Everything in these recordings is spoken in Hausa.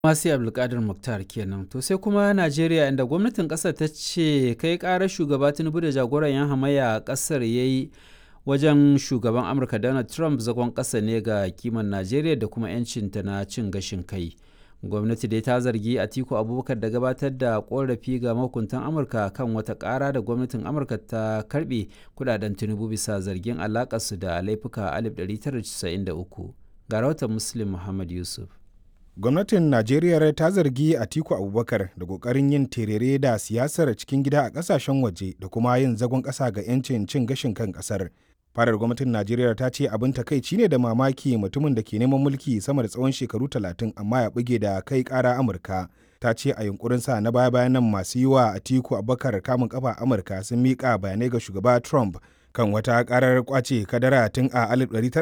Masu Abdulkadir Muktar kenan. To sai kuma Najeriya inda gwamnatin ƙasar ta ce kai ƙarar shugaba Tinubu da jagoran 'yan hamayya a ƙasar ya yi wajen shugaban Amurka Donald Trump zagon ƙasa ne ga kiman Najeriya da kuma 'yancinta na cin gashin kai. Gwamnati dai ta zargi Atiku Abubakar da gabatar da ƙorafi ga mahukuntan Amurka kan wata ƙara da gwamnatin Amurka ta karɓe kudaden Tinubu bisa zargin alaƙarsu da laifuka 1993. Ga rahoton Muslim Muhammad Yusuf. gwamnatin najeriya ta zargi atiku abubakar da kokarin yin terere da siyasar cikin gida a kasashen waje da kuma yin zagon kasa ga 'yancin cin gashin kan kasar farar gwamnatin najeriya ta ce abin takaici ne da mamaki mutumin da ke neman mulki sama da tsawon shekaru talatin amma ya buge da kai kara amurka ta ce a yunkurinsa na baya bayan nan masu yi wa atiku abubakar kamun kafa amurka sun miƙa bayanai ga shugaba trump kan wata karar kwace kadara tun a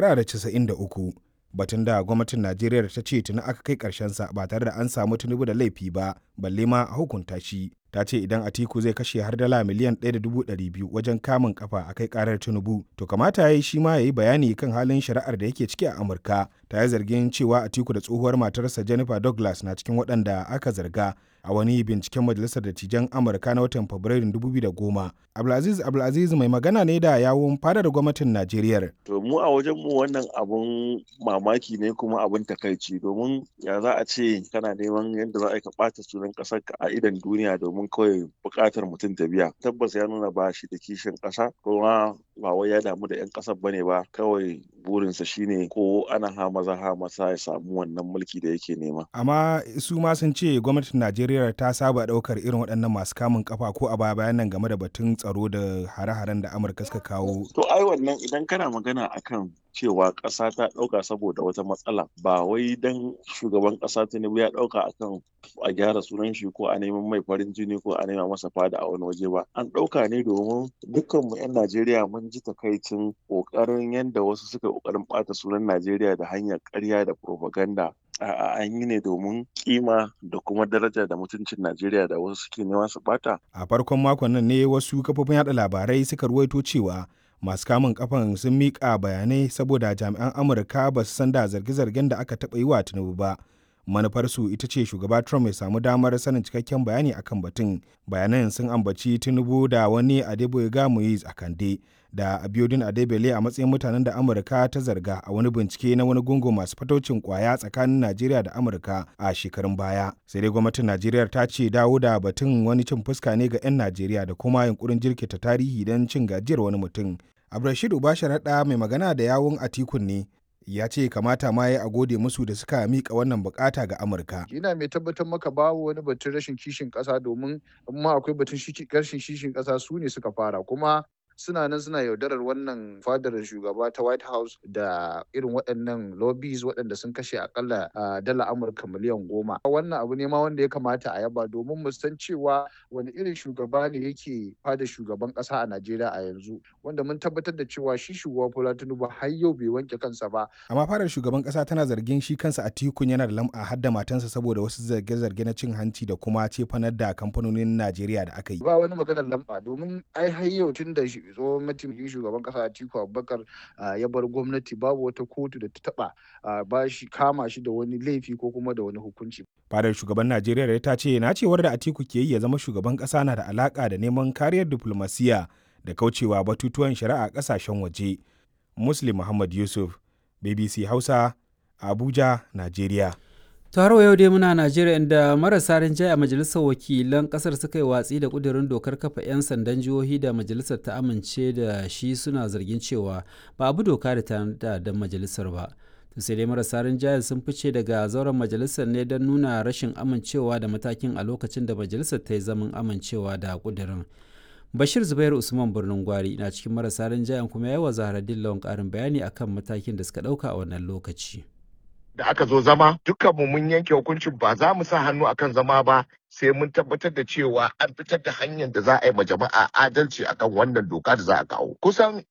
1993 batun da gwamnatin najeriya ta ce tuni aka kai sa ba tare da an samu tinubu da laifi ba balle ma a hukunta shi ta ce idan atiku zai kashe har dala miliyan 1.200 wajen kamun kafa a kai karar tinubu to kamata ya yi shi ma ya yi bayani kan halin shari'ar da yake ciki a amurka ta yi zargin cewa atiku da tsohuwar matarsa jennifer douglas na cikin waɗanda aka zarga a wani binciken majalisar dattijan amurka na watan fabrairun 2010 abdulaziz abdulaziz mai magana ne da yawun fadar gwamnatin najeriya to mu a wajen mu wannan abun mamaki ne kuma abun takaici domin ya za a ce kana neman yadda za a yi ka ɓata sunan ƙasar ka a idan duniya domin kawai buƙatar mutum ta biya tabbas ya nuna ba shi da kishin ƙasa kuma ba wai ya damu da 'yan ƙasar bane ba kawai burinsa shine ko ana ha maza ha masa ya samu wannan mulki da yake nema amma su ma sun ce gwamnatin najeriya ta saba daukar irin waɗannan masu kamun kafa ko a baya bayan nan game da batun tsaro da hare-haren da amurka suka kawo to ai wannan idan kana magana akan cewa ƙasa ta ɗauka saboda wata matsala ba wai dan shugaban ƙasa tinubu ya ɗauka akan a gyara sunan shi ko a neman mai farin jini ko a nema masa fada a wani waje ba an ɗauka ne domin dukkan mu 'yan najeriya mun ji takaicin ƙoƙarin yadda wasu suka ƙoƙarin ɓata sunan najeriya da hanyar ƙarya da propaganda A'a an yi ne domin kima da kuma daraja da mutuncin Najeriya da wasu suke nema su bata. A farkon makon nan ne wasu kafofin yada labarai suka ruwaito cewa masu kamun kafan sun miƙa bayanai saboda jami'an Amurka ba su san da zarge-zargen da aka taɓa yi wa Tinubu ba. Manufarsu ita ce shugaba Trump ya samu damar sanin cikakken bayani akan batun. Bayanan sun ambaci Tinubu da wani Adeboyega Moise a Kande da Abiodun Adebele a matsayin mutanen da Amurka ta zarga a wani bincike na wani gungun masu fataucin kwaya tsakanin Najeriya da Amurka a shekarun baya. Sai dai gwamnatin Najeriya ta ce dawo da batun wani cin fuska ne ga 'yan Najeriya da kuma yunkurin jirkita tarihi don cin gajiyar wani mutum. Abdulrashid Ubasharaɗa mai magana da yawun Atikun ne ya ce kamata ma ya a gode musu da suka mika wannan bukata ga Amurka. Ina mai tabbatar maka babu wani batun rashin kishin ƙasa domin amma akwai batun rashin kishin ƙasa su ne suka fara kuma suna nan suna yaudarar wannan fadar shugaba ta white house da irin waɗannan lobbies waɗanda sun kashe akalla dala amurka miliyan goma wannan abu ne ma wanda ya kamata a yaba domin mu san cewa wani irin shugaba ne yake fada shugaban ƙasa a najeriya a yanzu wanda mun tabbatar da cewa shi shugaba bola tinubu har yau bai wanke kansa ba amma fadar shugaban ƙasa tana zargin shi kansa a tikun yana da lam'a har da matansa saboda wasu zarge-zarge na cin hanci da kuma cefanar da kamfanonin najeriya da aka yi ba wani maganar lamba domin ai har yau tun da tsohon mataimakin shugaban kasa Atiku Abubakar ya bar gwamnati babu wata kotu da ta taba ba shi kama shi da wani laifi ko kuma da wani hukunci. Fadar shugaban Najeriya ta ce na cewar da Atiku ke yi ya zama shugaban kasa na da alaka da neman kariyar diplomasiya da kaucewa batutuwan shari'a kasashen waje. Muslim Muhammad Yusuf, BBC Hausa, Abuja, Najeriya. taro yau dai muna najeriya inda marasa rinjaye a majalisar wakilan kasar suka yi watsi da kudirin dokar kafa 'yan sandan jihohi da majalisar ta amince da shi suna zargin cewa ba abu doka da ta da majalisar ba to sai dai marasa rinjaye sun fice daga zauren majalisar ne don nuna rashin amincewa da matakin a lokacin da majalisar ta yi zaman amincewa da kudirin bashir zubairu usman birnin gwari na cikin marasa rinjayen kuma ya yi wa zaharaddin lawan karin bayani akan matakin da suka dauka a wannan lokaci da aka zo zama dukkanmu mun yanke hukuncin ba za mu sa hannu akan zama ba sai mun tabbatar da cewa an fitar da hanyar da za a yi ma jama'a adalci akan wannan doka da za a kawo kusan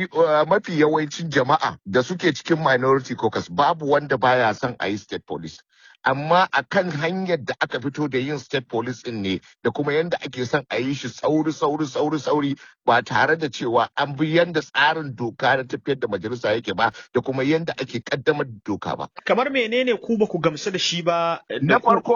mafi yawancin jama'a da suke cikin minority caucus babu wanda baya son a yi state police amma akan hanyar da aka fito da yin state police din ne da kuma yanda ake son a yi shi sauri sauri sauri sauri ba tare da cewa an bi yanda tsarin doka na tafiyar da majalisa yake ba da kuma yanda ake kaddamar da doka ba Kamar menene ku ba ku gamsu da shi ba? na farko